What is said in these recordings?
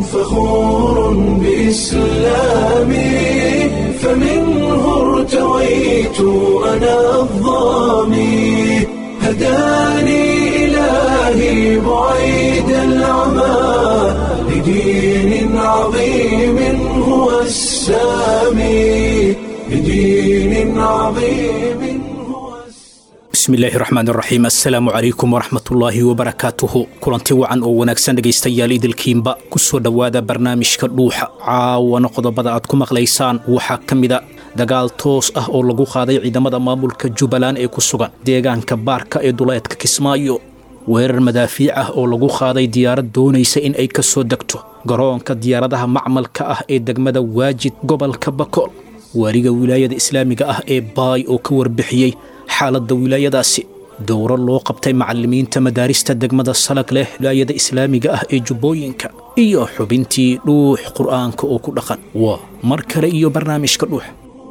فخور بإسلامي فمنه ارتويت أنا الضامي هداني إلهي بعيد العمى لدين عظيم هو السامي لدين عظيم هو bismillaahi raxmaan raxiim assalaamu calaykum waraxmatullaahi wabarakaatuhu kulanti wacan oo wanaagsan dhegaystayaal idilkiinba ku soo dhowaada barnaamijka dhuuxa caawana qodobada aad ku maqlaysaan waxaa ka mida dagaal toos ah oo lagu qaaday ciidamada maamulka jubbaland ee ku sugan deegaanka baarka ee duleedka kismaayo weerar madaafiic ah oo lagu qaaday diyaarad doonaysa in ay ka soo degto garoonka diyaaradaha macmalka ah ee degmada waajid gobolka bakool waaliga wilaayada islaamiga ah ee baay oo ka warbixiyey xaaladda wilaayadaasi dowro loo qabtay macallimiinta madaarista degmada salag leh wilaayada islaamiga ah ee jubbooyinka iyo xubintii dhuux qur'aanka oo ku dhaqan waa mar kale iyo barnaamijka dhuux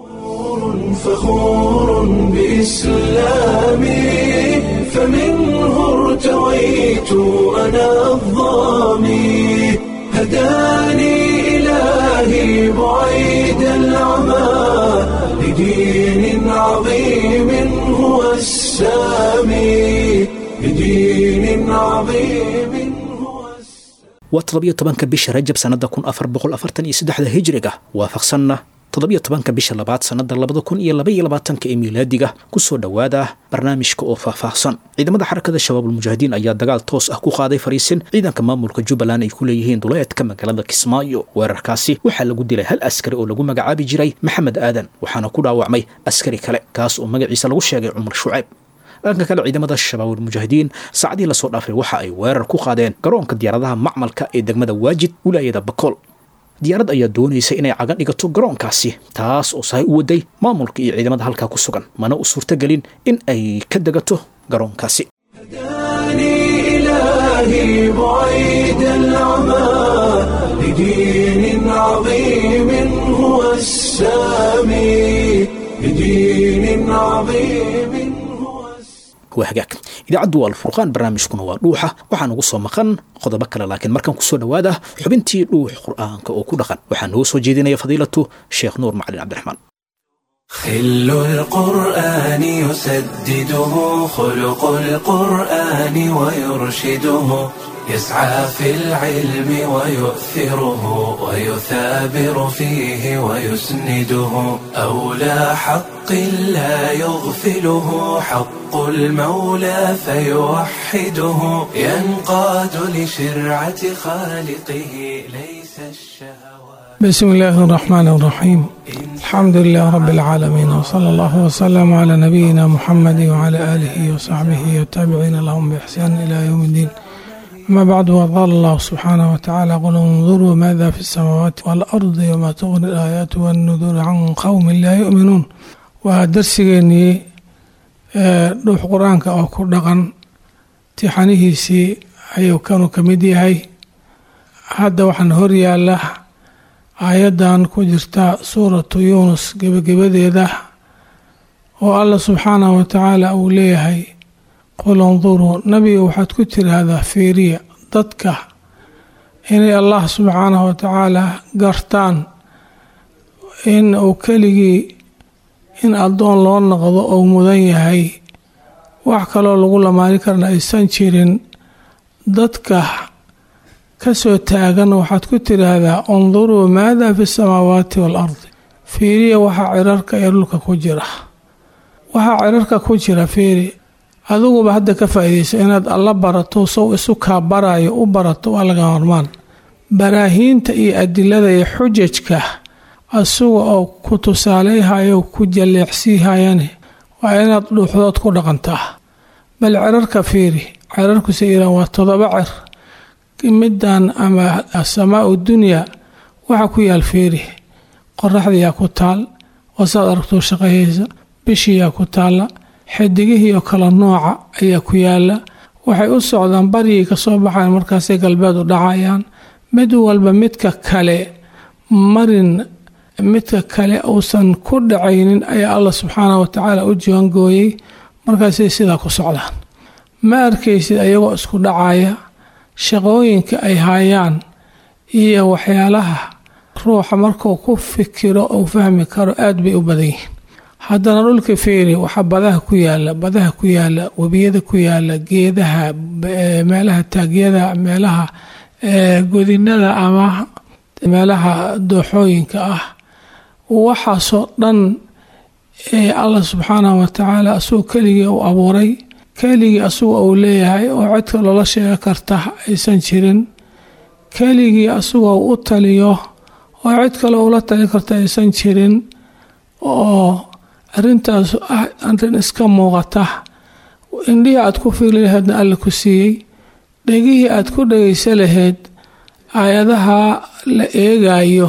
فخور بإسلامي فمنه ارتويت أنا الضامي هداني إلهي بعيد العمى لدين عظيم هو السامي لدين عظيم هو السامي waa toddobiyo tobanka bisha rajab sannada kun afar boqol afartan iyo saddexda hijriga waafaqsanna toddobiyo tobanka bisha labaad sannada labada kun iyo laba iyo labaatanka ee miilaadiga kusoo dhowaada barnaamijka oo faahfaahsan ciidamada xarakada shabaabulmujaahidiin ayaa dagaal toos ah ku qaaday fariisin ciidanka maamulka jubbaland ay ku leeyihiin duleedka magaalada kismaayo weerarkaasi waxaa lagu dilay hal askari oo lagu magacaabi jiray maxamed aadan waxaana ku dhaawacmay askari kale kaas oo magaciisa lagu sheegay cumar shucayb dhanka kale ciidamada shabaabulmujaahidiin saacadii lasoo dhaafay waxa ay weerar ku qaadeen garoonka diyaaradaha macmalka ee degmada waajid wilaayada bakool diyaarad ayaa doonaysa inay cagan dhigato garoonkaasi taas oo sahay u waday maamulka iyo ciidamada halkaa ku sugan mana u suurtagelin in ay ka degato garoonkaasi هداني إلهي بعيد العمى لدين عظيم هو السامي لدين عظيم هو السامي waa hagaag idaacaddu waa alfurqaan barnaamijkuna waa dhuuxa waxaan ugu soo maqan qodobo kale laakiin markaan kusoo dhowaada xubintii dhuux qur'aanka oo ku dhaqan waxaa noo soo jeedinaya fadiilatu sheekh nuur macalin cabdiraxmaan خل القرآن يسدده خلق القرآن ويرشده يسعى في العلم ويؤثره ويثابر فيه ويسنده أولى حق لا يغفله حق المولى فيوحده ينقاد لشرعة خالقه ليس الشهوات بسم الله الرحمن الرحيم الحمد لله رب العالمين وصلى الله وسلم على نبينا محمد وعلى آله وصحبه والتابعين لهم بإحسان إلى يوم الدين أما بعد وقال الله سبحانه وتعالى قل انظروا ماذا في السماوات والأرض وما تغني الآيات والنذور عن قوم لا يؤمنون ودرسيني روح قرآنك أو كردغن تحنيه ayuu kanu ka mid yahay hadda waxaan horyaallah aayaddan ku jirta suuratu yuunus gebagabadeeda oo alla subxaanahu wa tacaala uu leeyahay qul induruu nabiga waxaad ku tiraahdaa fiiriya dadka inay allah subxaanahu wa tacaala gartaan in uu keligii in addoon loo noqdo ou mudan yahay wax kaloo lagu lamaani karna aysan jirin dadka ka soo taagan waxaad ku tiraahdaa unduruu maada fi samaawaati waalardi fiiriya waxaa cirarka iyo dhulka ku jira waxaa cirarka ku jira fiiri adiguba hadda ka faa'iidaysa inaad alla barato sow isu kaa barayo u barato waa laga hormaan baraahiinta iyo adilada iyo xujajka asuga oo ku tusaaleyhayo ku jalleecsiihayane waa inaad dhuuxdood ku dhaqantaa bal cirarka fiiri cirarkuse iiraan waa todoba cer middan ama asamaau dunyaa waxa ku yaal fiiri qoraxdiyaa ku taal wasaad aragtuu shaqayaysa bishiyaa ku taalla xidigihiioo kala nooca ayaa ku yaala waxay u socdaan baryay ka soo baxayan markaasay galbeed u dhacayaan mid walba midka kale marin midka kale uusan ku dhacaynin ayaa allah subxaanah wa tacaala u jiwangooyey markaasay sidaa ku socdaan ma arkaysid ayagoo isku dhacaya shaqooyinka ay hayaan iyo waxyaalaha ruuxa markuu ku fikiro uu fahmi karo aada bay u badan yihiin haddana dhulka feeri waxaa badaha ku yaala badaha ku yaala webiyada ku yaala geedaha meelaha taagyada meelaha godinada ama meelaha dooxooyinka ah waxaasoo dhan allah subxaanahu watacaala asagoo keligii uu abuuray keligii asagu uu leeyahay oo codka loola sheega karta aysan jirin keligii asagoo u taliyo oo cid kale ula tali karta aysan jirin oo arintaas ah arin iska muuqata indhihii aad ku fiili laheydna alla ku siiyey dhegihii aad ku dhegaysa lahayd aayadaha la eegayo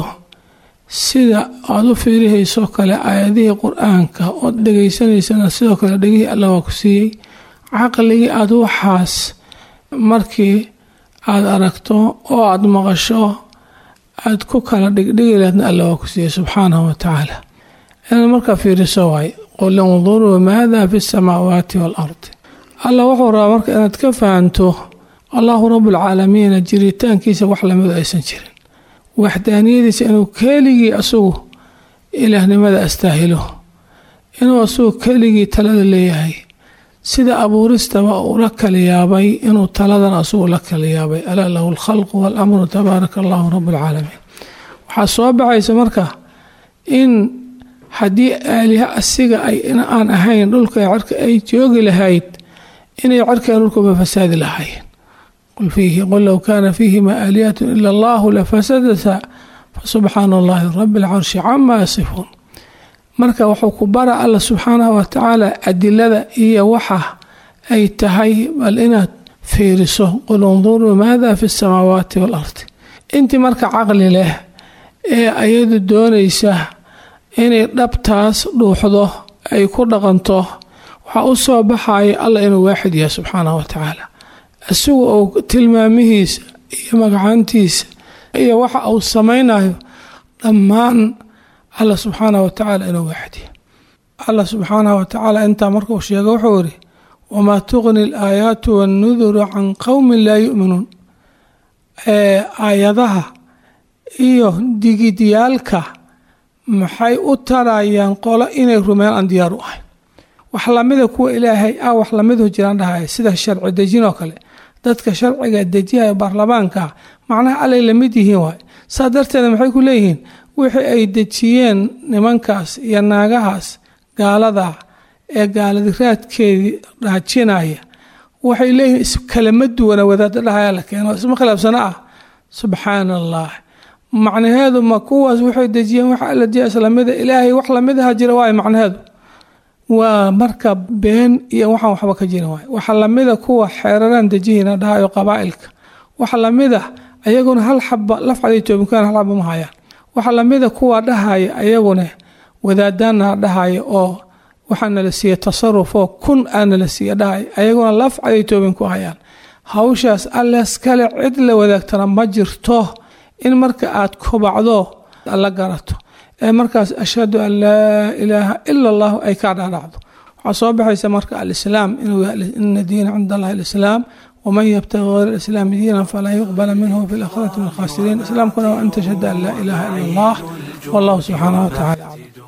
sida aada u fiirihaysoo kale aayadihii qur-aanka ood dhegaysanaysana sidoo kale dhegihii alla waa ku siiyey caqligii aada waxaas markii aada aragto oo aada maqasho aada ku kala dhigdhigi laheydna alla waa ku siiyey subxaanahu watacaala inaad markaa fiiriso waay qul induruu maada fi samaawaati waalardi alla wuxuu rabaa marka inaad ka fahanto allahu rabuulcaalamiina jiritaankiisa wax lamidu aysan jirin waxdaaniyadiisa inuu keligii asagu ilaahnimada astaahilo inuu asagu keligii talada leeyahay sida abuuristaba uu la kala yaabay inuu taladan asagu la kala yaabay alaa lahu alkhalqu waalamru tabaaraka allahu rabuulcaalamiin waxaa soo baxaysa marka in haddii aaliha asiga ay aan ahayn dhulka cirka ay joogi lahayd inay cirka dhulkuba fasaadi lahaayeen qul low kaana fiihima aalihatu ila allahu lafasadata fasubxaana allahi rabi alcarshi camaa yasifuun marka wuxuu ku bara alla subxaanahu watacaala adilada iyo waxa ay tahay bal inaad fiiriso qul induruu maada fi samaawaati waalardi intii marka caqli leh ee ayadu doonaysa inay dhabtaas dhuuxdo ay ku dhaqanto waxaa u soo baxaya alla inuu waaxid yahay subxaanahu watacaala isagu uu tilmaamihiisa iyo magacaantiisa iyo waxa uu samaynayo dhammaan alla subxaanahu watacaala inuu waaxid yahay alla subxaanahu watacaala intaa markuu sheego wuxuu yidhi wamaa tuqni alaayaatu wannuduru can qowmin laa yu'minuun aayadaha iyo digidyaalka maxay u tarayaan qolo inay rumeyn aan diyaar u ahayn wax lamida kuwa ilaahay ah wax lamidu jiraan dhahaya sida sharci dejin oo kale dadka sharciga dejiyaya baarlamaanka macnaha allay lamid yihiin waay saa darteeda maxay ku leeyihiin wixii ay dejiyeen nimankaas iyo naagahaas gaalada ee gaaladiraadkeedii dhaajinaya waxay leeyihiin iskalama duwana wadaada dhahaya la keeno isma khilaafsana ah subxaana allah macnaheedu ma kuwaas waxay dejiyeen wax alla diya islamida ilaahay wax lamidaha jira waay macnaheedu waa marka been iyo waxaan waxba ka jirin waay waxa lamida kuwa xeeraraan dejihina dhahayo qabaa'ilka waxa lamida ayaguna hal xaba lafcaday toobinkaan hal xaba ma hayaan waxa lamida kuwa dhahaya ayaguna wadaadaana dhahaya oo waxaa nala siiya tasaruf oo kun aa nala siiya dhahaya ayaguna lafcaday toobin ku hayaan hawshaas alles kale cid la wadaagtana ma jirto in marka aad kobacdo la garato ee markaas ashhadu an laa ilaaha ila allahu ay kaa dhadhacdo waxaa soo baxaysa marka alislaam inuu ina diina cinda allahi alislaam waman yabtagi hayr alislaami diinan falan yuqbala minhu fi laakhirati min alkhasiriin islaamkuna waa an tashhada an laa ilaha ila allah wallahu subxaanahu watacaala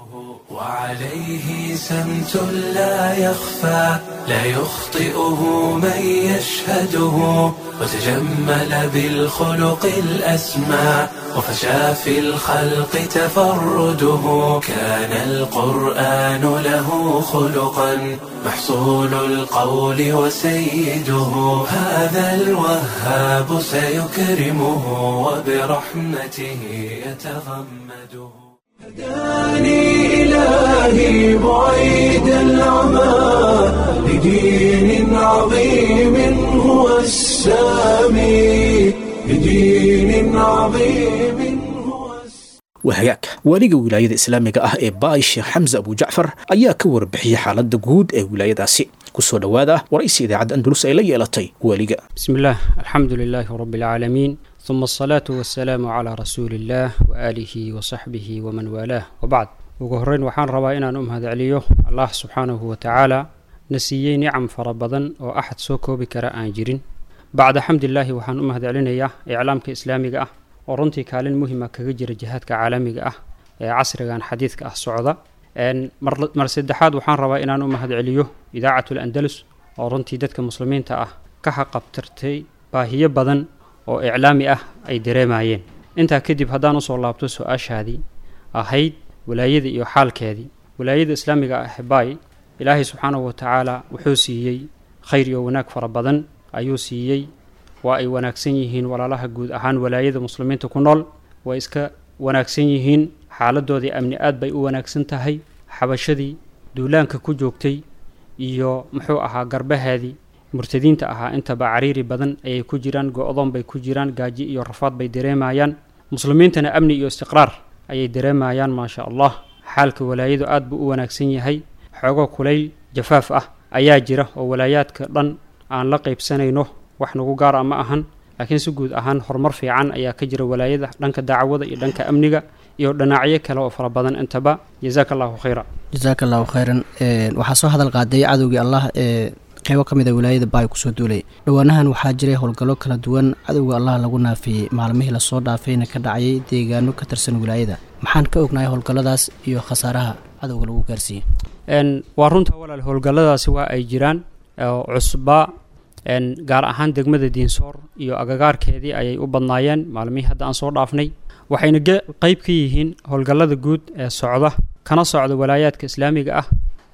وعليه سمت لا يخفى لا يخطئه من يشهده وتجمل بالخلق الأسمى وفشى في الخلق تفرده كان القرآن له خلقا محصول القول وسيده هذا الوهاب سيكرمه وبرحمته يتغمده هداني إلهي بعيد العمى لدين عظيم هو السامي لدين عظيم هو wahagaag waaliga wilaayada islaamiga ah ee baay sheekh xamse abujacfar ayaa ka warbixiyey xaaladda guud ee wilaayadaasi kusoo dhowaada waraysi idaacadda andalus ay la yeelatay waaliga بسم الله الحمد لله رب العالمين ثم الصلاة والسلام على رسول الله وآله وصحبه ومن والاه وبعد ugu horeyn waxaan rabaa inaan u mahadceliyo allah subxaanahu wa tacaala na siiyey nicam fara badan oo axad soo koobi kara aan jirin bacda xamdilaahi waxaan u mahadcelinayaa iclaamka islaamiga ah oo runtii kaalin muhima kaga jira jihaadka caalamiga ah ee casrigan xadiidka ah socda mar saddexaad waxaan rabaa inaan u mahad celiyo idaacatul andalus oo runtii dadka muslimiinta ah ka xaqabtirtay baahiyo badan oo iclaami ah ay dareemayeen intaa kadib haddaan usoo laabto su-aashaadii ahayd walaayada iyo xaalkeedii walaayada islaamiga ah baay ilaahay subxaanahu watacaala wuxuu siiyey khayr iyo wanaag fara badan ayuu siiyey waa ay wanaagsan yihiin walaalaha guud ahaan walaayada muslimiinta ku nool way iska wanaagsan yihiin xaaladoodii amni aad bay u wanaagsan tahay xabashadii duulaanka ku joogtay iyo muxuu ahaa garbaheedii murtadiinta ahaa intaba cariiri badan ayay ku jiraan go-doon bay ku jiraan gaaji iyo rafaad bay dareemayaan muslimiintana amni iyo istiqraar ayay dareemayaan maasha allah xaalka walaayadu aad buu u wanaagsan yahay xoogo kulayl jafaaf ah ayaa jira oo walaayaadka dhan aan la qaybsanayno wax nagu gaara ma ahan laakiin si guud ahaan horumar fiican ayaa ka jira walaayada dhanka dacwada iyo dhanka amniga iyo dhinacyo kale oo fara badan intaba jazaaka allahu khayra jasaaka allahu khayran waxaa soo hadal qaaday cadowgii allah ee qeybo ka mid a wilaayada baay kusoo duulay dhowaanahan waxaa jiray howlgallo kala duwan cadowga allah lagu naafiyey maalmihii lasoo dhaafayna ka dhacayay deegaano ka tirsan wilaayada maxaan ka ognahay howlgalladaas iyo khasaaraha cadowga lagu gaarsiiyey waa runta walaal howlgalladaasi waa ay jiraan oo cusbaa gaar ahaan degmada diinsoor iyo agagaarkeedii ayay u badnaayeen maalmihii hadda aan soo dhaafnay waxayna qeyb ka yihiin howlgallada guud ee socda kana socda walaayaadka islaamiga ah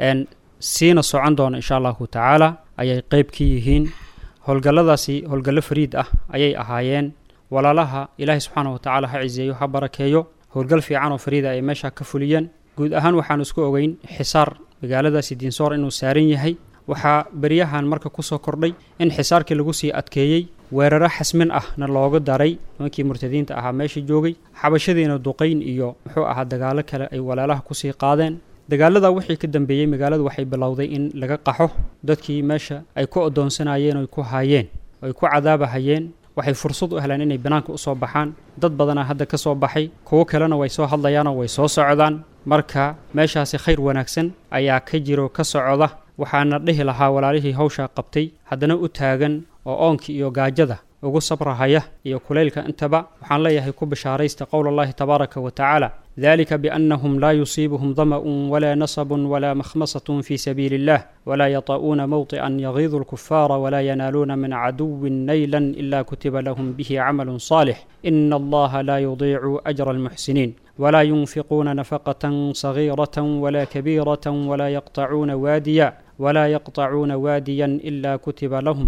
siina socon doona insha allahu tacaala ayay qeyb ka yihiin howlgalladaasi howlgallo fariid ah ayay ahaayeen walaalaha ilaahay subxaana watacaala ha ciseeyo ha barakeeyo howlgal fiican oo fariida ay meesha ka fuliyeen guud ahaan waxaan isku ogeyn xisaar magaaladaasi diinsoor inuu saaran yahay waxaa beryahan marka kusoo kordhay in xisaarkii lagu sii adkeeyey weeraro xasmin ahna looga daray nimankii murtadiinta ahaa meesha joogay xabashadiina duqayn iyo muxuu ahaa dagaalo kale ay walaalaha kusii qaadeen dagaalada wixii ka dambeeyey magaaladu waxay bilowday in laga qaxo dadkii meesha ay ku adoonsanayeen oy ku haayeen oy ku cadaabahayeen waxay fursad u heleen inay banaanka usoo baxaan dad badanaa hadda ka soo baxay kuwo kalena way soo hadlayaanoo way soo socdaan marka meeshaasi khayr wanaagsan ayaa ka jiro ka socda waxaana dhihi lahaa walaalihii hawshaa qabtay haddana u taagan oo oonkii iyo gaajada ugu sabrahaya iyo kulaylka intaba waxaan leeyahay ku bishaaraysta qowl allahi tabaaraka wa tacaala dalika biannahum laa yusiibuhum dama'un walaa nasabun walaa makhmasatun fii sabiili illah walaa yata'uuna mowطi'an yagiidu lkufaara walaa yanaaluuna min caduwin naylan ila kutiba lahum bihi camalun saalix ina allaha laa yudiicu ajra almuxsiniin ولا ينفقون نفقة صغيرة ولا كبيرة ولا يقطعون واديا ولا يقطعون واديا إلا كتب لهم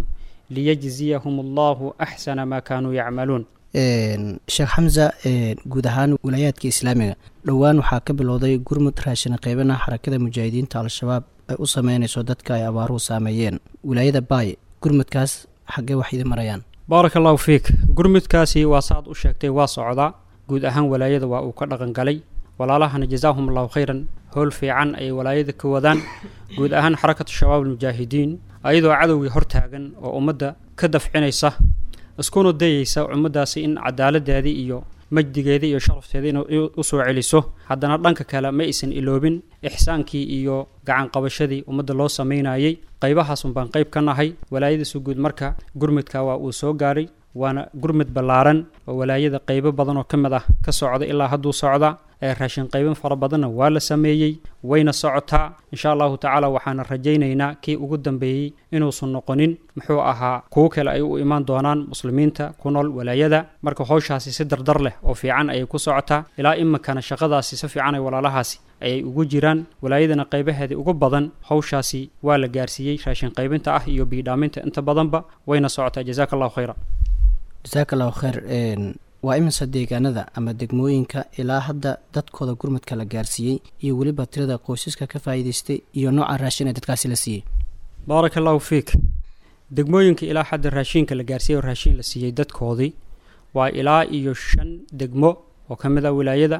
ليجزيهم الله أحسن ما كانوا يعملون sheekh xamsa guud ahaan wilaayaadka islaamiga dhowaan waxaa ka bilowday gurmud raashin qeybana xarakada mujaahidiinta al-shabaab ay u sameynayso dadka ay abaaruhu saameeyeen wilaayada baay gurmudkaas xaggee wax idin marayaan baaraka allahu fiik gurmudkaasi waa saaad u sheegtay waa socdaa guud ahaan walaayada waa uu ka dhaqan galay walaalahana jazaahum allahu khayran howl fiican ayay walaayada ka wadaan guud ahaan xarakatu shabaab almujaahidiin ayadoo cadowgii hortaagan oo ummadda ka dafcinaysa iskuna dayeysa ummaddaasi in cadaaladeedii iyo majdigeedii iyo sharafteedii in u soo celiso haddana dhanka kale ma aysan iloobin ixsaankii iyo gacanqabashadii ummadda loo samaynayey qaybahaasun baan qayb ka nahay walaayadiisu guud marka gurmudka waa uu soo gaaray waana gurmud ballaaran oo walaayada qaybo badan oo ka mid ah ka socda ilaa hadduu socda ee raashin qaybin fara badanna waa la sameeyey wayna socotaa insha allahu tacaala waxaana rajaynaynaa kii ugu dambeeyey inuusan noqonin muxuu ahaa kuwo kale ay u imaan doonaan muslimiinta ku nool walaayada marka howshaasi si dardar leh oo fiican ayay ku socotaa ilaa iminkana shaqadaasi si fiican ay walaalahaasi ayay ugu jiraan walaayadana qaybaheedii ugu badan howshaasi waa la gaarsiiyey raashin qaybinta ah iyo biidhaaminta inta badanba wayna socotaa jazaaka allahu khayra jasaaka allahu khayr waa iminse deegaanada ama degmooyinka ilaa hadda dadkooda gurmudka la gaarsiiyey iyo weliba tirada qoysaska ka faa'iidaystay iyo nooca raashin ee dadkaasi la siiyey baaraka allahu fiik degmooyinka ilaa hadda raashiinka la gaarsiiyey oo raashiin la siiyey dadkoodii waa ilaa iyo shan degmo oo ka mid ah wilaayada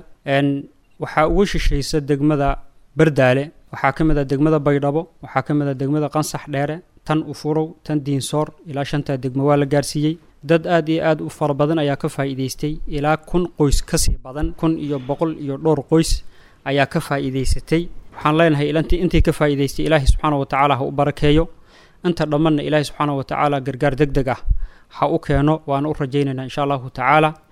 waxaa ugu shishaysa degmada bardaale waxaa ka mid ah degmada baydhabo waxaa ka mid ah degmada qansax dheere tan ufurow tan diinsoor ilaa shantaa degmo waa la gaarsiiyey dad aad iyo aad u fara badan ayaa ka faa'iidaystay ilaa kun qoys kasii badan kun iyo boqol iyo dhowr qoys ayaa ka faa'iidaysatay waxaan leenahay ilantii intii ka faa'iidaystay ilaahay subxaana wa tacaala ha u barakeeyo inta dhammanna ilaahay subxaana wa tacaala gargaar deg deg ah ha u keeno waana u rajaynaynaa insha allahu tacaala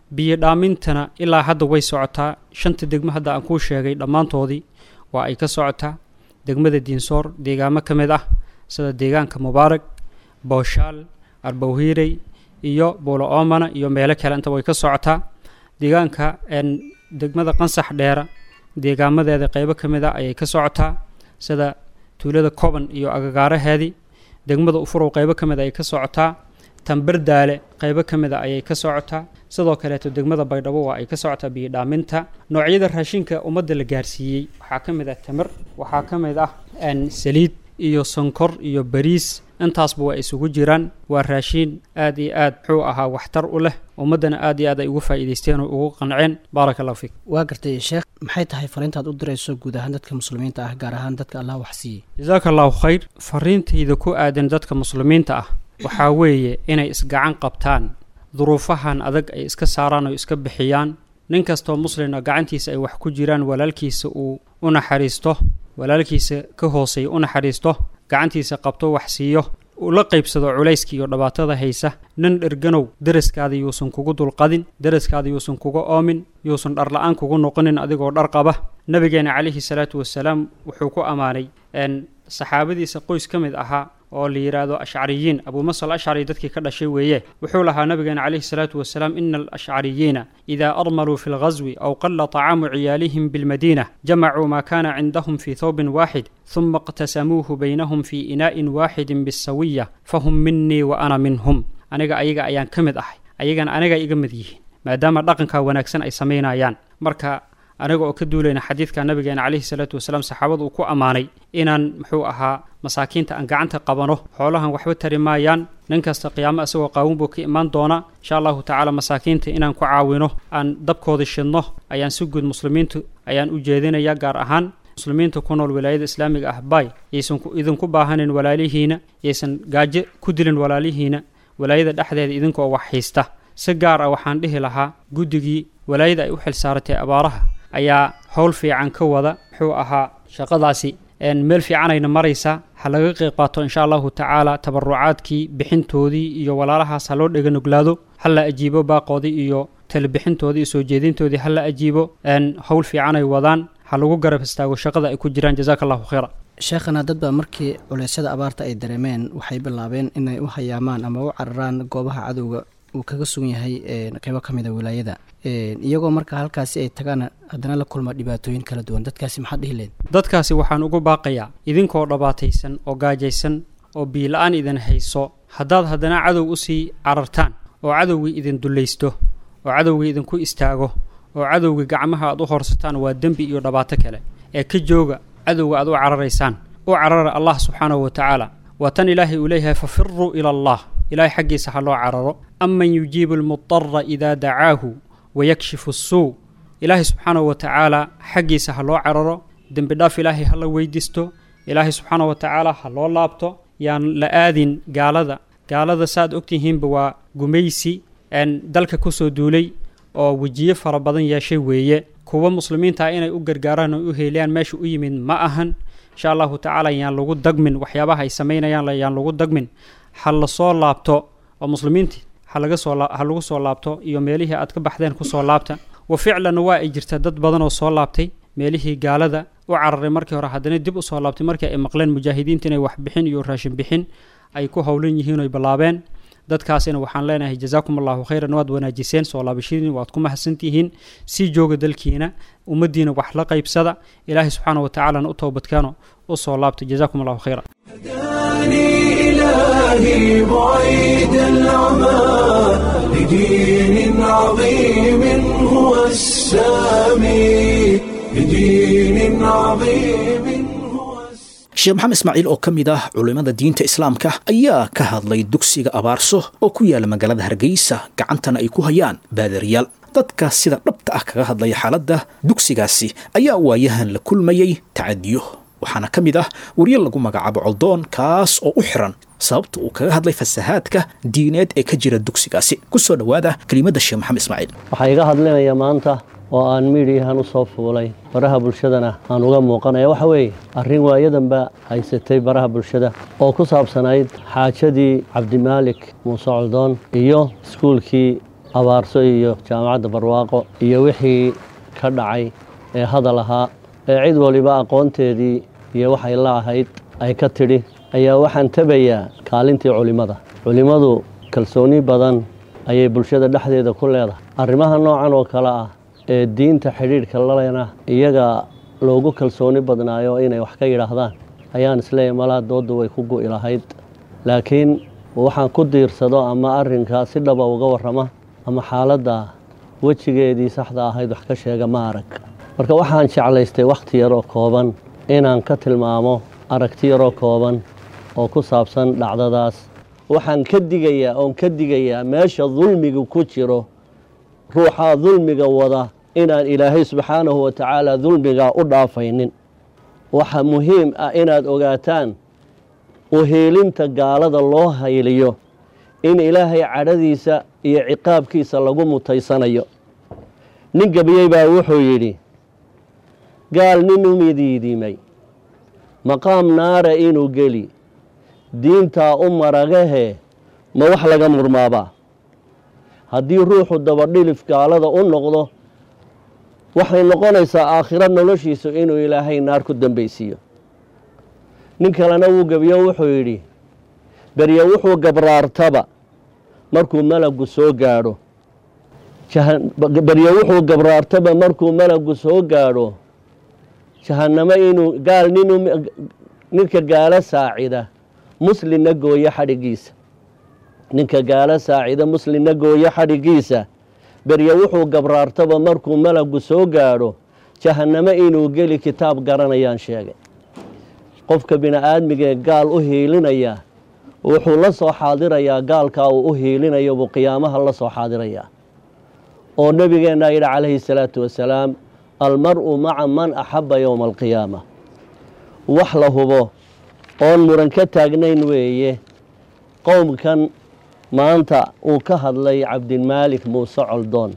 biyo dhaamintana ilaa hadda way socotaa shanta degmo hadda aan kuu sheegay dhammaantoodii waa ay ka socotaa degmada diinsoor deegaamo ka mid ah sida deegaanka mubaarag booshaal arbawhiirey iyo buulo oomana iyo meelo kale inta way ka socotaa deegaanka degmada qansax dheera deegaamadeeda qeybo ka mid ah ayay ka socotaa sida tuulada coban iyo agagaaraheedii degmada ufurow qeybo ka mid ayay ka socotaa tambardaale qeybo ka mid a ayay ka socotaa sidoo kaleeto degmada baydhabo waa ay ka socotaa biyo dhaaminta noocyada raashinka ummadda la gaarsiiyey waxaa ka mid ah tamar waxaa ka mid ah saliid iyo sonkor iyo bariis intaasba waa isugu jiraan waa raashiin aad iyo aad muxuu ahaa waxtar u leh ummaddana aad iyo aad ay ugu faa'iidaysteen oo ugu qanceen baaraka allahu fiik waa gartay sheekh maxay tahay fariintaad u dirayso guud ahaan dadka muslimiinta ah gaar ahaan dadka allah wax siiyey jasaaka allahu khayr fariintayda ku aadan dadka muslimiinta ah waxaa weeye inay isgacan qabtaan duruufahan adag ay iska saaraan oo iska bixiyaan nin kastoo muslina gacantiisa ay wax ku jiraan walaalkiisa uu u naxariisto walaalkiisa ka hooseeya u naxariisto gacantiisa qabto wax siiyo ula qaybsado culayska iyo dhibaatada haysa nin dherganow deraskaada yuusan kugu dulqadin deraskaada yuusan kuga oomin yuusan dharla-aan kugu noqonin adigoo dhar qaba nabigeena calayhi salaatu wasalaam wuxuu ku ammaanay saxaabadiisa qoys ka mid ahaa oo la yidhaahdo ashcariyiin abuumasal ashcari dadkii ka dhashay weeye wuxuu lahaa nabigeena calayhi salaatu wasalaam ina alashcariyiina idaa armaluu fi lghaswi aw qalla طacaamu ciyaalihim bilmadiina jamacuu maa kana cindahum fii thawbin waaxid huma اqtasamuuhu baynahum fii inaa'in waaxidin bisawiya fahum minii wa ana minhum aniga ayaga ayaan ka mid ahay ayagana aniga iga mid yihiin maadaama dhaqankaa wanaagsan ay samaynayaan marka aniga oo ka duulayna xadiidka nabigeena calayhi salaatu wasalaam saxaabadu uu ku ammaanay inaan muxuu ahaa masaakiinta aan gacanta qabano xoolahan waxba tari maayaan nin kasta qiyaamo isagoo qaawin buu ka imaan doonaa insha allahu tacaala masaakiinta inaan ku caawino aan dabkooda shidno ayaan si guud muslimiintu ayaan u jeedinayaa gaar ahaan muslimiinta ku nool wilaayada islaamiga ah bay yaysan idinku baahanin walaalihiina yaysan gaajo ku dilin walaalihiina walaayada dhexdeeda idinkoo wax haysta si gaar ah waxaan dhihi lahaa guddigii walaayada ay u xil saaratay abaaraha ayaa howl fiican ka wada muxuu ahaa shaqadaasi meel fiicanayna maraysaa ha laga qeyb qaato insha allahu tacaala tabarucaadkii bixintoodii iyo walaalahaas ha loo dhega nuglaado ha la ajiibo baaqoodii iyo talebixintoodii iyo soo jeedintoodii ha la ajiibo howl fiicanay wadaan ha lagu garab istaago shaqada ay ku jiraan jazaaka allahu khayra sheekhana dad baa markii culeysyada abaarta ay dareemeen waxay bilaabeen inay u hayaamaan ama u cararaan goobaha cadowga uu kaga sugan yahay qeybo ka mid a wilaayada iyagoo marka halkaasi ay tagaan haddana la kulma dhibaatooyin kala duwan dadkaasi maxaad dhihi leed dadkaasi waxaan ugu baaqayaa idinkoo dhabaataysan oo gaajaysan oo biila-aan idin hayso haddaad haddana cadow usii carartaan oo cadowgii idin dullaysto oo cadowgii idinku istaago oo cadowgii gacmaha aad u horsataan waa dembi iyo dhibaato kale ee ka jooga cadowga aad u cararaysaan u carara allah subxaanahu wa tacaala waa tan ilaahay uu leeyahay fafiruu ila allah ilahay xaggiisa ha loo cararo aman yujiibu almudara idaa dacaahu wayakshifu suu ilaahay subxaanahu wa tacaala xaggiisa ha loo cararo dembi dhaaf ilaahay ha la weydiisto ilaahay subxaanahu wa tacaala ha loo laabto yaan la aadin gaalada gaalada saaad ogtihiinba waa gumaysi dalka kusoo duulay oo wejiye fara badan yeeshay weeye kuwa muslimiinta ah inay u gargaaraan oo u heeliyaan meesha u yimid ma ahan insha allahu tacaala yaan lagu dagmin waxyaabaha ay samaynayaan yaan lagu dagmin ha lasoo laabto oo muslimiintii halaga soo ha lagu soo laabto iyo meelihii aad ka baxdeen kusoo laabta wa ficlan waa ay jirta dad badan oo soo laabtay meelihii gaalada u cararay markii hore haddana dib u soo laabtay markii ay maqleen mujaahidiinta inay wax bixin iyo raashin bixin ay ku howlan yihiin oy ballaabeen dadkaasina waxaan leenahay jazaakum allahu khayran waad wanaajiseen soo laabashadiin waad ku mahadsantihiin sii jooga dalkiina ummaddiina wax la qaybsada ilaahay subxaana wa tacaalana u toobadkeeno u soo laabta jazaakum allahu khayra إلهي بعيد العمى لدين عظيم هو السامي لدين عظيم هو sheekh maxamed ismaaciil oo ka mid ah culimmada diinta islaamka ayaa ka hadlay dugsiga abaarso oo ku yaala magaalada hargeysa gacantana ay ku hayaan baadariyaal dadka sida dhabta ah kaga hadlaya xaaladda dugsigaasi ayaa waayahan la kulmayey tacadiyo waxaana ka mid ah wariye lagu magacaabo coldoon kaas oo u xiran sababta uu kaga hadlay fasahaadka diineed ee ka jira dugsigaasi ku soo dhowaada kelimadda sheekh maxamed ismaaciil waxaa iga hadlinaya maanta oo aan miidhiyahan u soo fuulay baraha bulshadana aan uga muuqanaya waxa weeye arrin waayadanba haysatay baraha bulshada oo ku saabsanayd xaajadii cabdimaalik muuse coldoon iyo iskuulkii abaarso iyo jaamacadda barwaaqo iyo wixii ka dhacay ee hadal ahaa ee cid waliba aqoonteedii iyo waxay la ahayd ay ka tidhi ayaa waxaan tabayaa kaalintii culimmada culimmadu kalsooni badan ayay bulshada dhexdeeda ku leedahay arrimaha noocan oo kale ah ee diinta xidhiidhka lalena iyaga loogu kalsooni badnaayo inay wax ka yidhaahdaan ayaan isleeyahy malaa doodda way ku gu'i lahayd laakiin waxaan ku diirsado ama arrinkaa si dhaba uga warrama ama xaaladda wejigeedii saxda ahayd wax ka sheega ma arag marka waxaan jeclaystay wakhti yaroo kooban inaan ka tilmaamo aragti yaroo kooban oo ku saabsan dhacdadaas waxaan ka digayaa oon ka digayaa meesha dulmiga ku jiro ruuxaa dulmiga wada inaan ilaahay subxaanahu wa tacaala dulmigaa u dhaafaynin waxa muhiim ah inaad ogaataan uhiilinta gaalada loo hayliyo in ilaahay cadhadiisa iyo ciqaabkiisa lagu mutaysanayo nin gebiyey baa wuxuu yidhi gaal nin u midiidimay maqaam naara inuu geli diintaa u maragahee ma wax laga murmaabaa haddii ruuxu dabadhilif gaalada u noqdo waxay noqonaysaa aakhiro noloshiisu inuu ilaahay naar ku dambaysiiyo nin kalena wuu gebiyo wuxuu yidhi berye wuxuu gabraartaba markuu malagu soo gaadho berye wuxuu gabraartaba markuu malagu soo gaadho jahannamo inuu gaal nin ninka gaalo saacida muslimna gooyo xadhigiisa ninka gaalo saacida muslimna gooyo xadhigiisa berye wuxuu gabraartaba markuu malagu soo gaadho jahannamo inuu geli kitaab garanayaan sheegay qofka bini-aadmigee gaal u hiilinaya wuxuu la soo xaadirayaa gaalkaa uu u hiilinayo buu qiyaamaha la soo xaadirayaa oo nebigeennaa yidhi calayhi salaatu wasalaam almar-u maca man axabba yowma alqiyaama wax la hubo oon muran ka taagnayn weeye qowmkan maanta uu ka hadlay cabdimaalik muuse coldoon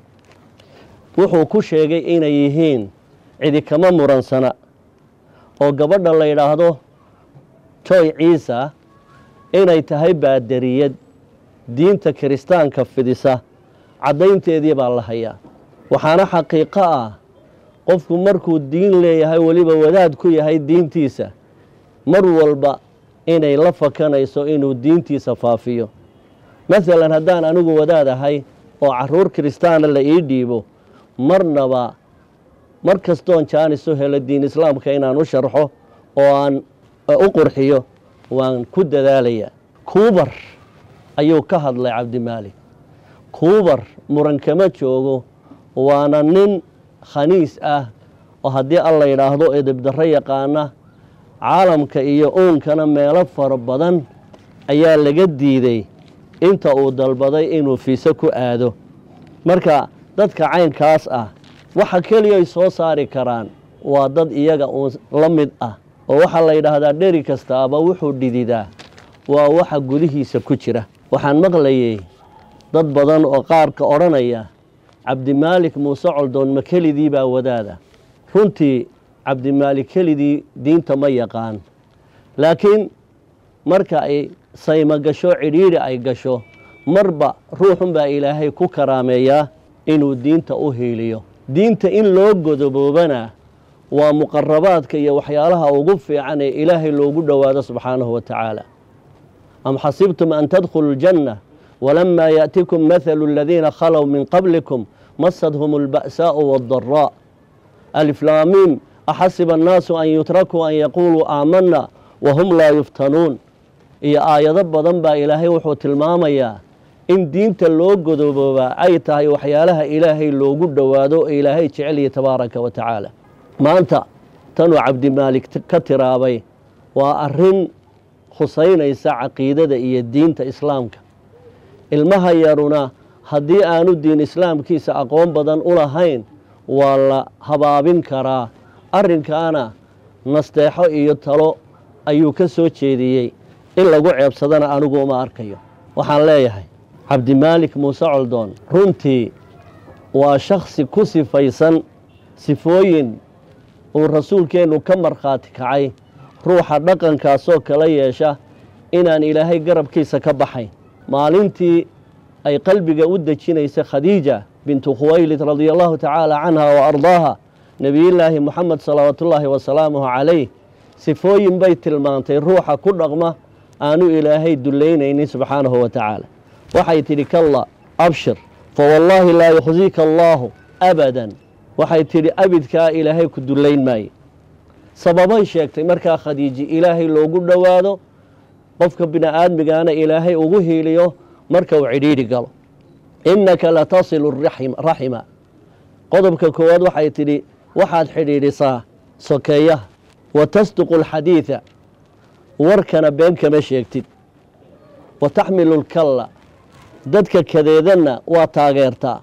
wuxuu ku sheegay inay yihiin cidi kama muransana oo gabadha la yidhaahdo joy ciisa inay tahay baadariyad diinta kiristaanka fidisa caddaynteedii baa la hayaa waxaana xaqiiqo ah qofku markuu diin leeyahay weliba wadaad ku yahay diintiisa mar walba inay la fakanayso inuu diintiisa faafiyo masalan haddaan anigu wadaad ahay oo caruur kiristaana la ii dhiibo marnaba mar kastoon jaanisu helo diin islaamka inaan u sharxo oo aan u qurxiyo waan ku dadaalayaa kuubar ayuu ka hadlay cabdimaalik kuubar muran kama joogo waana nin khaniis ah oo haddii alla yidhaahdo edebdarro yaqaana caalamka iyo uunkana meelo fara badan ayaa laga diiday inta uu dalbaday inuu fiise ku aado marka dadka caynkaas ah waxa keliyay soo saari karaan waa dad iyaga uun la mid ah oo waxaa la yidhaahdaa dheri kastaaba wuxuu dhididaa waa waxa gudihiisa ku jira waxaan maqlayay dad badan oo qaarka odhanaya cabdimaalik muuse coldoon ma kelidii baa wadaada runtii cabdimaalik kelidii diinta ma yaqaan laakiin marka ay sayma gasho cidhiidhi ay gasho marba ruuxunbaa ilaahay ku karaameeyaa inuu diinta u hiiliyo diinta in loo godoboobana waa muqarabaadka iyo waxyaalaha ugu fiican ee ilaahay loogu dhowaado subxaanahu wa tacaala am xasibtum an tadkhuluu ljanna walamaa yaأtikum mathalu aladiina khalow min qablikum masadhum اlba'saaءu wاddaraa aliflaamiim axasiba annaasu an yutrakuu an yaquuluu aamanna wahum laa yuftanuun iyo aayado badan baa ilaahay wuxuu tilmaamayaa in diinta loo godoboobaa ay tahay waxyaalaha ilaahay loogu dhowaado oo ilaahay jecelya tabaaraka wa tacaala maanta tanuu cabdimaalik ka tiraabay waa arrin khusaynaysa caqiidada iyo diinta islaamka ilmaha yaruna haddii aanu diin islaamkiisa aqoon badan u lahayn waa la habaabin karaa arrinkaana nasteexo iyo talo ayuu ka soo jeediyey in lagu ceebsadana anigu uma arkayo waxaan leeyahay cabdimaalik muuse coldoon runtii waa shakhsi ku sifaysan sifooyin uu rasuulkeennu ka markhaati kacay ruuxa dhaqankaasoo kala yeesha inaan ilaahay garabkiisa ka baxayn maalintii ay qalbiga u dejinaysa khadiija bintu khuwaylid radia allahu tacaala canha wa ardaaha nebiyullaahi moxamed salawaatullaahi wasalaamuhu calayh sifooyin bay tilmaantay ruuxa ku dhaqma aanu ilaahay dullaynaynin subxaanahu wa tacaala waxay tidhi kalla abshir fa wallaahi laa yukhsiika allaahu abadan waxay tidhi abidkaa ilaahay ku dullayn maayo sababay sheegtay markaa khadiiji ilaahay loogu dhowaado qofka bini aadmigaana ilaahay ugu hiiliyo marka uu cidhiidhi galo innaka latasilu raxima qodobka koowaad waxay tidhi waxaad xidhiidhisaa sokeeyaha wa tasduqu alxadiida warkana been kama sheegtid wa taxmilu lkalla dadka kadeedanna waa taageertaa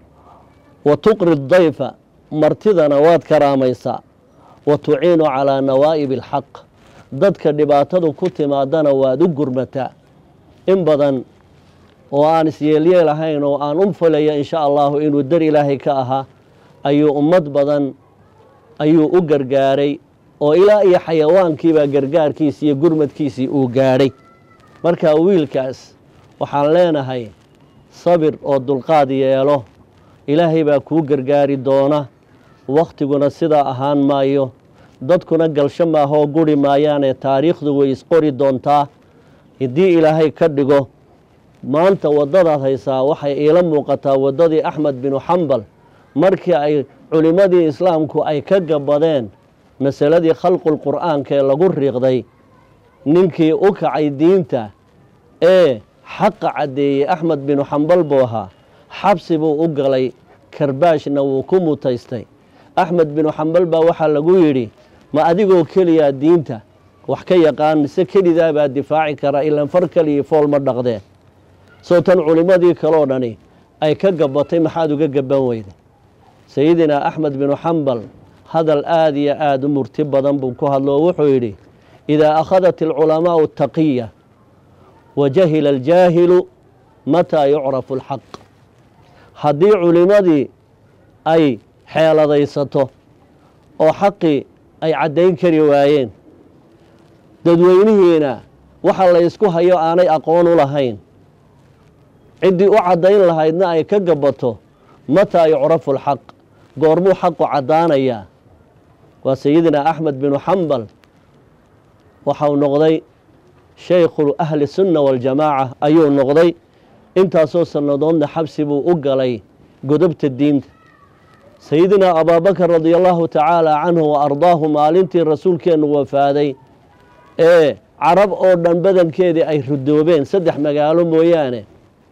wa tuqri dayfa martidana waad karaamaysaa wa tuciinu calaa nawaa'ibi alxaq dadka dhibaatadu ku timaadana waad u gurmataa in badan oo aan isyeelyeel ahayn oo aan u falaya insha allahu inuu dar ilaahay ka ahaa ayuu ummad badan ayuu u gargaaray oo ilaa iyo xayawaankiibaa gargaarkiisii iyo gurmadkiisii uu gaadhay marka wiilkaas waxaan leenahay sabir oo dulqaad yeelo ilaahay baa kuu gargaari doona wakhtiguna sidaa ahaan maayo dadkuna galsho maahoo guri maayaanee taariikhdu way isqori doontaa haddii ilaahay ka dhigo maanta waddadaad haysaa waxay iila muuqataa waddadii axmed binu xambal markii ay culimmadii islaamku ay ka gabadeen masaladii khalqulqur'aanka ee lagu riiqday ninkii u kacay diinta ee xaqa caddeeyey axmed binu xambal buu ahaa xabsi buu u galay karbaashna wuu ku mutaystay axmed binu xambal baa waxaa lagu yidhi ma adigoo keliyaa diinta wax ka yaqaan mise kelidaabaa difaaci kara ilaan far keligii fool ma dhaqdeen soo tan culimmadii kaloo dhani ay ka gabatay maxaad uga gaban weyday sayidinaa axmed binu xambal hadal aada iyo aada u murti badan buu ku hadlo oo wuxuu yidhi idaa akhadat alculamaa'u taqiya wa jahila aljaahilu mataa yucrafu alxaq haddii culimmadii ay xeeladaysato oo xaqii ay caddayn kari waayeen dadweynihiina waxa la ysku hayo aanay aqoon u lahayn ciddii u caddayn lahaydna ay ka gabato mataa yucrafu alxaq goormuu xaqu caddaanayaa waa sayidina axmed binu xambal waxau noqday shaykhu ahli sunna waljamaaca ayuu noqday intaasoo sannadoodna xabsi buu u galay godobta diinta sayidinaa abaabakar radia allahu tacaala canhu wa ardaahu maalintii rasuulkeennu wafaaday ee carab oo dhan badankeedii ay rudoobeen saddex magaalo mooyaane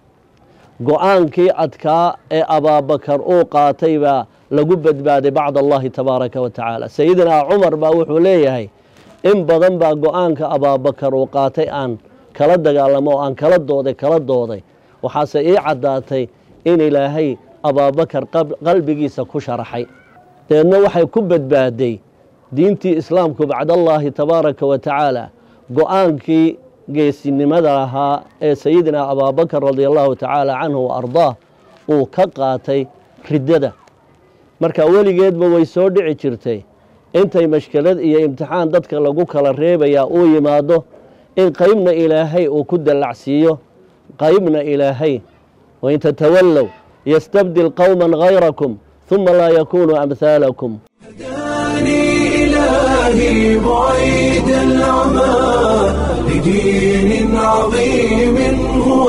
go-aankii adkaa ee abaabakar uu qaatay baa lagu badbaaday bacd allahi tabaaraka wa tacaala sayidinaa cumar baa wuxuu leeyahay in badan baa go-aanka abaabakar uu qaatay aan kala dagaalamo oo aan kala dooday kala dooday waxaase ii caddaatay in ilaahay abaabakar qalbigiisa ku sharaxay deedna waxay ku badbaaday diintii islaamku bacdallaahi tabaaraka wa tacaala go-aankii geesinimada lahaa ee sayidinaa abaabakar radia allahu tacaala canhu wa ardaah uu ka qaatay riddada marka weligeedba way soo dhici jirtay intay mashkelad iyo imtixaan dadka lagu kala reebayaa uu yimaado in qeybna ilaahay uu ku dallacsiiyo qeybna ilaahay wain tatawallow yastabdil qowman hayrakum huma laa yakunuu amhaalakum هداني إلهي بعيد العمى لدين عظيم هو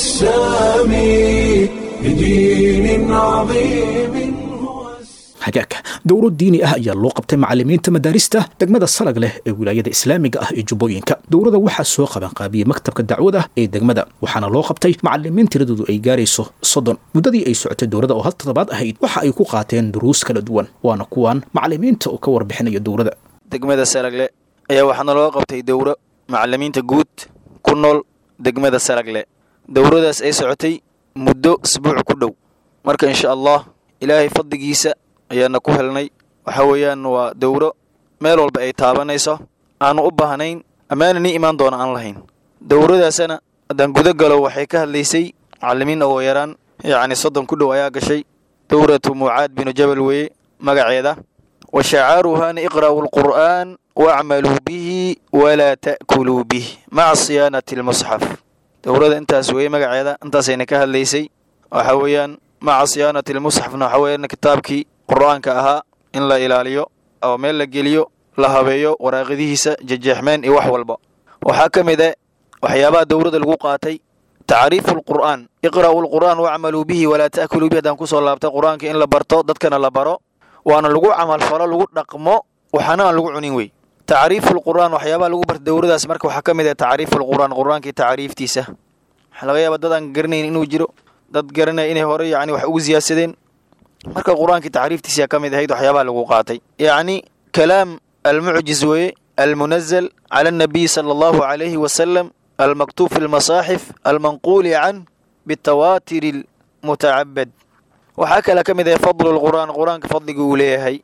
السامي لدين عظيم هو السامي hagaagka dowro diini ah ayaa loo qabtay macalimiinta madaarista degmada salag leh ee wilaayada islaamiga ah ee jubbooyinka dowrada waxaa soo qabanqaabiyey maktabka dacwada ee degmada waxaana loo qabtay macalimiin tiradoodu ay gaarayso soddon muddadii ay socotay dowrada oo hal toddobaad ahayd waxa ay ku qaateen duruus kala duwan waana kuwan macalimiinta oo ka warbixinaya dowrada degmada salagle ayaa waxaana loo qabtay dowro macalimiinta guud ku nool degmada salagle dowradaas ay socotay muddo isbuuc ku dhow marka insha allah ilaahay fadligiisa ayaana ku helnay waxa weeyaan waa dowro meel walba ay taabanayso aanu u baahnayn ammaana nii imaan doona aan lahayn dowradaasana haddaan guda galo waxay ka hadlaysay macalimiin oo yaraan yacni soddon ku dhow ayaa gashay dowratu mucaad binu jabal weeye magaceeda wa shacaaruhaana iqra'u alqur'aan waacmaluu bihi walaa ta'kuluu bih maca siyaanati almusxaf dowrada intaas weeye magaceeda intaasayna ka hadlaysay waxa weeyaan maca siyaanati lmusxafna waxa weeyaan kitaabkii qur-aanka ahaa in la ilaaliyo oo meel la geliyo la habeeyo waraaqidihiisa jejeexmeen iyo wax walba waxaa ka mid ah waxyaabaha dowrada lagu qaatay tacriifu lqur'aan iqra'u lqur'aan wacmaluu bihi walaa ta'kuluu bihi haddaan kusoo laabta qur-aanka in la barto dadkana la baro waana lagu camalfalo lagu dhaqmo waxaana aan lagu cunin wey tacriifu lqur'aan waxyaabaha lagu barta dowradaas marka waxaa ka mid ah tacriifu lqur'aan qur-aankii tacriiftiisa waxaa laga yaaba dad aan garanayn inuu jiro dad garanaya inay hore yacni wax ugu siyaadsadeen marka qur-aankii tacriiftiisa ka mid ahayd waxyaabaha lagu qaatay yacni kalaam almucjiz weeye almunazal cala annabiy sala allahu calayhi wasalam almaktub fi lmasaaxif almanquuli can bitawaatir almutacabad waxaa kale ka mid ahay fadlu lqur'aan qur-aanka fadliga uu leeyahay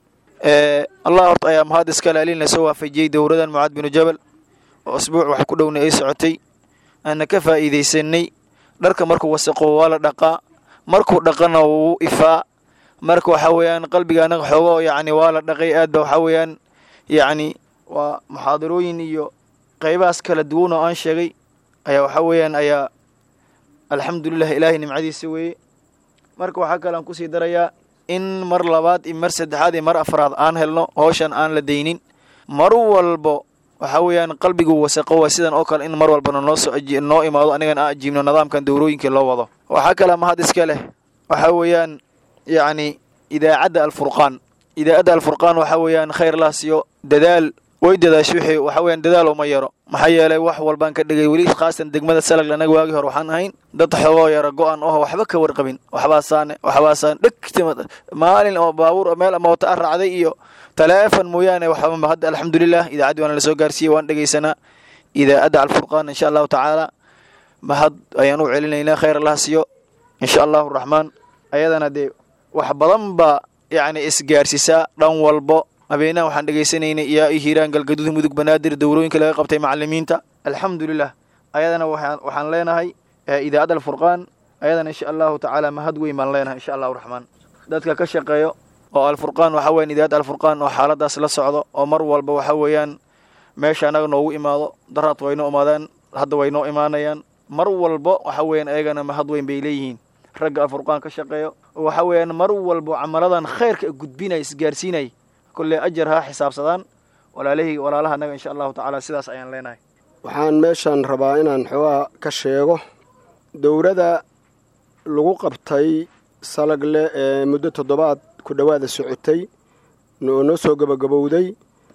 allah horta ayaa mahad iskale alina soo waafajiyey dowradan mucaad binu jabal oo asbuuc wax ku dhowna ay socotay aana ka faa'iidaysanay dharka markuu wasaqo waa la dhaqaa markuu dhaqana wuu ifaa marka waxaa weeyaan qalbiga anaga xoogo yacni waa la dhaqay aad ba waxaa weeyaan yacni waa muxaadarooyin iyo qaybahaas kala duwan oo aan sheegay ayaa waxaa weeyaan ayaa alxamdulilah ilaahay nimcadiisa weeye marka waxaa kale aan kusii darayaa in mar labaad iyo mar saddexaad iyo mar afraad aan helno howshan aan la daynin mar walbo waxaa weeyaan qalbigu wasaqo waa sidan oo kale in mar walbana noo soo noo imaado anigan aan ajiibno nidaamkan dowrooyinkii loo wado waxaa kale mahad iska leh waxaa weeyaan yacni idaacadda alfurqaan idaacadda alfurqaan waxaa weeyaan khayr laa siiyo dadaal way dadaasho wixii waxaa weeyaan dadaal uma yaro maxaa yeelay wax walbaan ka dhigay weli khaasatan degmada salag anaga waagii hore waxaan ahayn dad xoogoo yara go-an oho waxba ka warqabin waxbaasaane waxbaasaan dhegta maalin oo baabuur meel ama wata a raacday iyo taleefon mooyaane waxba hadda alxamdulilah idaacaddii waana lasoo gaarsiiyey waan dhegaysanaa idaacadda alfurqaan insha allahu tacaala mahad ayaan u celinaynaa khayr allah siiyo insha allahu raxmaan ayadana dee wax badan baa yacni isgaarsiisaa dhan walbo habeenaha waxaan dhegaysanaynay iyo hiiraan galgaduud mudug banaadir dowrooyinka laga qabtay macalimiinta alxamdulilah ayadana waxaan leenahay idaacadda alfurqaan ayadana insha allahu tacaala mahad weyn baan leenahay insha allahu raxmaan dadka ka shaqeeyo oo alfurqaan waxaa weyan idaacadda alfurqaan oo xaaladaas la socdo oo mar walba waxaa weeyaan meesha annaga noogu imaado daraad waynoo imaadaan hadda waynoo imaanayaan mar walbo waxaa weeyaan ayagana mahad weyn bay leeyihiin ragga alfurqaan ka shaqeeyo oo waxaa weeyaan mar walbo camaladan khayrka gudbinay isgaarsiinay kolley ajar ha xisaabsadaan walaalihii walaalaha annaga insha allahu tacaala sidaas ayaan leenahay waxaan meeshan rabaa inaan xoogaa ka sheego dowladda lagu qabtay salagle ee muddo toddobaad ku dhowaada socotay oo noo soo gabagabowday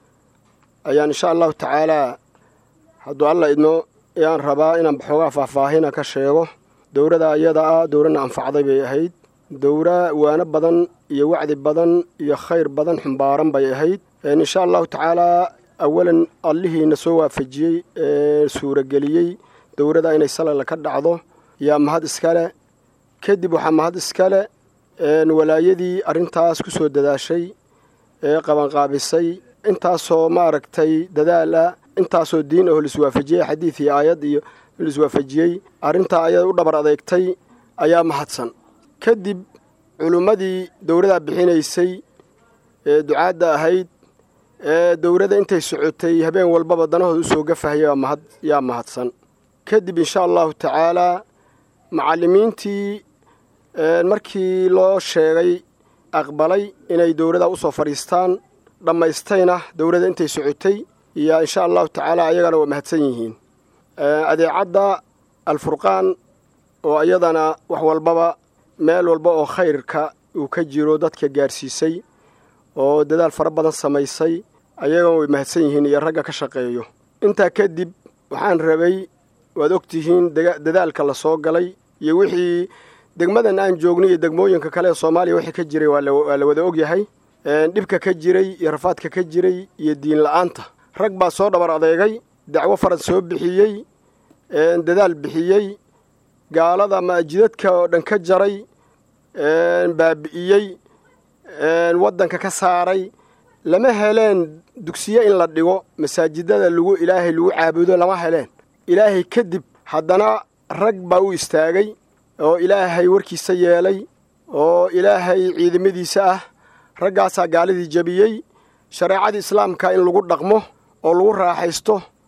ayaan insha allahu tacaalaa hadduu alla idmo ayaan rabaa inaan xoogaa faahfaahina ka sheego dowladda iyada ah dowladna anfacday bay ahayd dowra waano badan iyo wacdi badan iyo khayr badan xumbaaran bay ahayd insha allahu tacaalaa awalan allihiina soo waafajiyey ee suurageliyey dowladda inay salala ka dhacdo yaa mahad iskale kadib waxaa mahad iskale walaayadii arrintaas ku soo dadaashay ee qabanqaabisay intaasoo maaragtay dadaala intaasoo diin aho laiswaafajiyey xadiid iyo aayad iyo laiswaafajiyey arrintaa ayada u dhabar adeegtay ayaa mahadsan kadib culimmadii dowladdaa bixinaysay ee ducaadda ahayd ee dowladda intay socotay habeen walbaba danahooda usoo gafahaya mahad yaa mahadsan kadib insha allahu tacaalaa macallimiintii markii loo sheegay aqbalay inay dowladda usoo fadhiistaan dhammaystayna dowladda intay socotay iyo insha allahu tacaala ayagana waa mahadsan yihiin adeecadda alfurqaan oo iyadana wax walbaba meel walba oo khayrka uu ka jiro dadka gaarsiisay oo dadaal fara badan samaysay ayagana way mahadsan yihiin iyo ragga ka shaqeeyo intaa kadib waxaan rabay waad ogtihiin dadaalka la soo galay iyo wixii degmadan aan joognay iyo degmooyinka kale ee soomaaliya wixii ka jiray waa la wada ogyahay dhibka ka jiray iyo rafaadka ka jiray iyo diin la-aanta rag baa soo dhabar adeegay dacwo farad soo bixiyey dadaal bixiyey gaalada maajidadka oo dhan ka jaray baabi'iyey waddanka ka saaray lama heleen dugsiye in la dhigo masaajidada lagu ilaahay lagu caabudo lama heleen ilaahay kadib haddana rag baa u istaagay oo ilaahay warkiisa yeelay oo ilaahay ciidamadiisa ah raggaasaa gaaladii jebiyey shareecadii islaamka in lagu dhaqmo oo lagu raaxaysto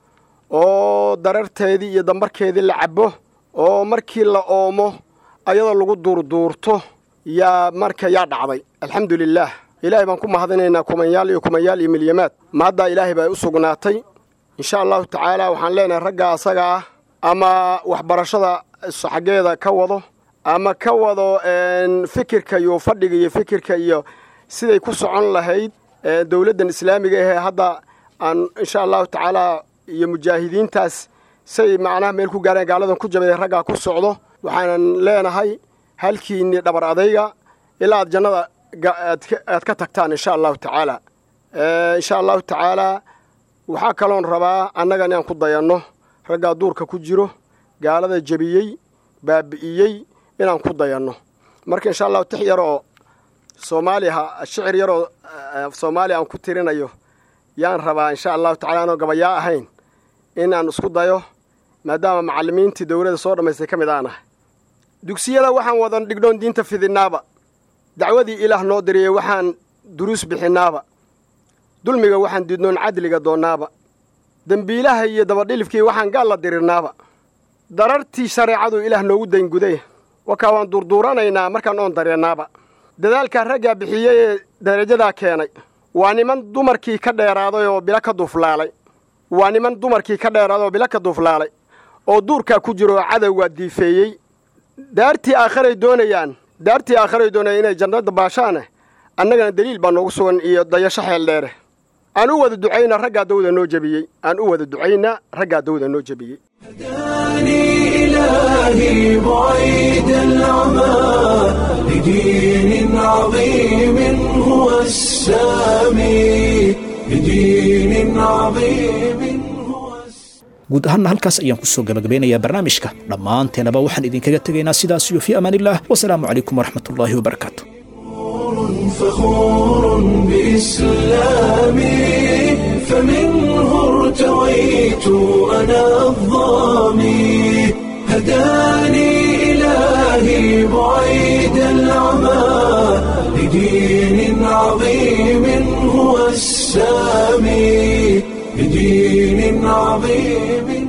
oo dararteedii iyo dambarkeedii la cabbo oo markii la oomo ayadoo lagu duurduurto yaa marka yaa dhacday alxamdu lilaah ilaahay baan ku mahadinaynaa kumanyaal iyo kumanyaal iyo milyamaad mahaddaa ilaahay baa u sugnaatay insha allahu tacaala waxaan leenahay ragga asaga ah ama waxbarashada xaggeeda ka wado ama ka wado fikirka iyo fadhiga iyo fikirka iyo siday ku socon lahayd dowladdan islaamiga ahee hadda aan insha allahu tacaala iyo mujaahidiintaas say macnaha meel ku gaareen gaaladan ku jabay raggaa ku socdo waxaanan leenahay halkiinni dhabar adayga ilaa aad jannada aad ka tagtaan insha allahu tacaala insha allahu tacaalaa waxaa kaloon rabaa annaga inaan ku dayanno raggaa duurka ku jiro gaalada jebiyey baabi'iyey inaan ku dayanno marka insha allahu tix yaroo soomaaliha shicir yaroo soomaaliya aan ku tirinayo yaan rabaa insha allahu tacala anoo gabayaa ahayn inaan isku dayo maadaama macallimiintii dowladda soo dhammaystay ka mid aan ahay dugsiyada waxaan wadan dhignoon diinta fidinnaaba dacwadii ilaah noo diriyey waxaan duruus bixinnaaba dulmiga waxaan diidnoon cadliga doonnaaba dembiilaha iyo dabadhilifkii waxaan gaal la dirirnaaba darartii shareecadu ilaah noogu daynguday wakaa waan durduuranaynaa markaan oon dareennaaba dadaalkaa raggaa bixiyey ee darajadaa keenay waa niman dumarkii ka dheeraaday oo bilo ka duuflaalay waa niman dumarkii ka dheeraaday oo bilo ka duuflaalay oo duurkaa ku jiro oo cadowgaa diifeeyey daartii aakharay doonayaan daartii aakharay doonayaan inay jannada baashaane annagana deliil baa noogu sugan iyo dayasho xeel dheere aan u wada ducayna raggaa dawda noo jebiyey aan u wada ducayna raggaa dawda noo jebiyey هداني إلهي بعيد العمى لدين عظيم هو السامي لدين عظيم هو السامي guud ahaanna halkaas ayaan kusoo gabagabeynayaa barnaamijka dhammaanteenaba waxaan idinkaga tegaynaa sidaas iyo fii amaan illah wasalaamu calaykum waraxmatullaahi wabarakaatu فخور بإسلامي فمنه ارتويت أنا الظامي هداني إلهي بعيد العمى لدين عظيم هو السامي لدين عظيم